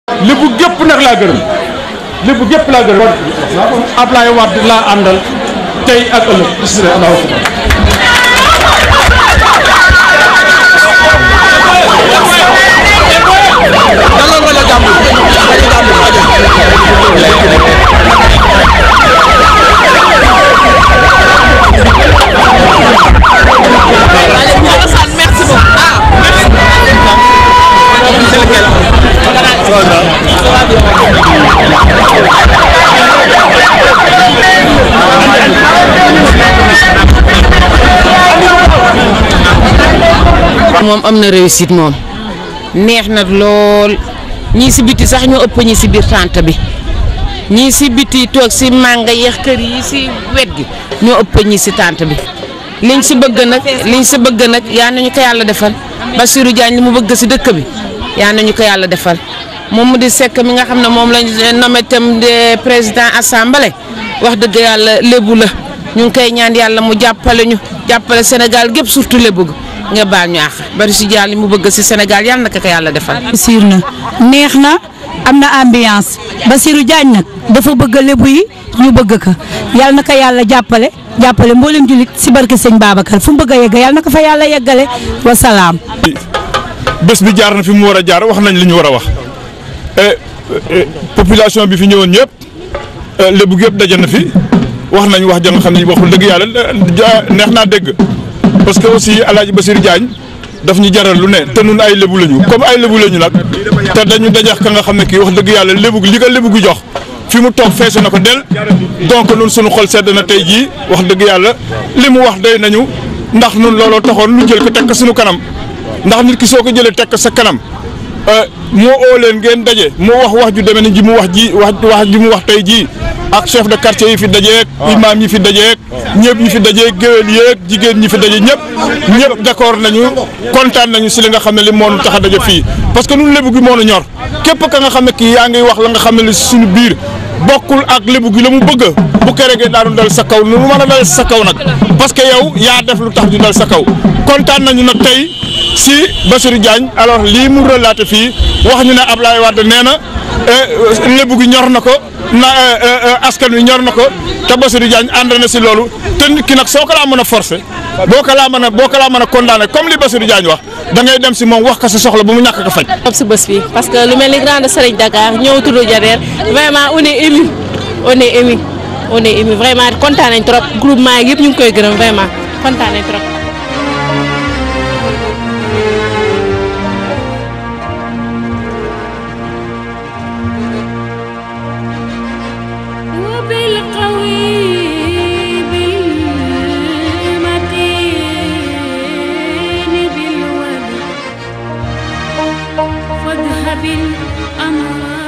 lébu gépp nag laa gërëm lébu gépp laa gërëm Ablaye Wade laa àndal tey ak ëllëg bismillah allahu akbar moom am na réussite moom neex na lool ñii si biti sax ñoo ëpp ñi si biir tànt bi ñii si biti toog si mànga yeex kër yi si wet gi ñoo ëpp ñi si tànt bi liñ si bëgg nag liñ si bëgg nag yaa nañu ko yàlla defal Bassirou Diagne li mu bëgg si dëkk bi yaa nañu ko yàlla defal moom mu di sekk mi nga xam ne moom lañ nommé tam de président assemblée wax dëgg yàlla lébu la ñu ngi koy ñaan yàlla mu jàppale ñu jàppale Sénégal gépp surtout lébu gi nga baal ñu àq bari si jàll li mu bëgg si Sénégal yàlla na ko ko yàlla defal. siir na neex na am na ambiance Bassirou Diagne nag dafa bëgg lébu yi ñu bëgg ko yàlla na ko yàlla jàppale jàppale mboolem jullit si barke sëñ Babacar fu mu bëgg a yegg yàlla na ko fa yàlla yeggale wa salaam. bés bi jaar na fi mu war a jaar wax nañ li ñu war a wax population bi fi ñëwoon ñëpp lébu gi yëpp daje na fi wax nañ wax ja nga xam ne waxul dëgg yàlla neex naa dégg parce que aussi El Hadj Bassirou Diagne daf ñu jaral lu ne te nun ay lébu lañu comme ay lébu lañu nag te dañu dajax ka nga xam ne kii wax dëgg yàlla lébu li ko lébu gi jox fi mu toog feesu na ko del donc nun suñu xol sedd na tey jii wax dëgg yàlla li mu wax doy nañu ndax nun looloo taxoon lu jël ko teg ko suñu kanam ndax nit ki soo ko jëlee teg ko sa kanam moo oo leen ngeen daje moo wax wax ju demee ni ji mu wax ji wax wax ji mu wax tey jii ak chef de quartier yi fi dajeek imam yi fi dajeek ñëpp ñi fi dajeek géwél yeeg jigéen ñi fi daje ñëpp ñëpp d'accord nañu kontaan nañu si li nga xam ne li moo nu tax a daje fii parce que ñun lébu gi moo nu ñor képp ka nga xam ne kii yaa ngi wax la nga xam ne li suñu biir bokkul ak lébu gi la mu bëgg bu keregee daanu dal sa kaw nu mu mën a dal sa kaw nag parce que yow yaa def lu tax ñu dal sa kaw kontaan nañu nag tey si Bassirou Diagne alors lii mu relaté fii wax ñu ne Ablaye Wade nee na lébu gi ñor na ko na askan wi ñor na ko te Bassirou Diagne ànd na si loolu te nit ki nag soo ko laa mën a forcé boo ko laa mën a boo ko laa mën a condamné comme li Bassirou Diagne wax da ngay dem si moom wax ko sa soxla ba mu ñàkk ko faj. si bés bi parce que lu mel ni grande Serigne Dakar ñëw tudd Jader vraiment on est ému on est ému on est ému vraiment kontaan nañ trop groupement yi yëpp ñu ngi koy gërëm vraiment kontaan nañ trop. فاذهب الأمر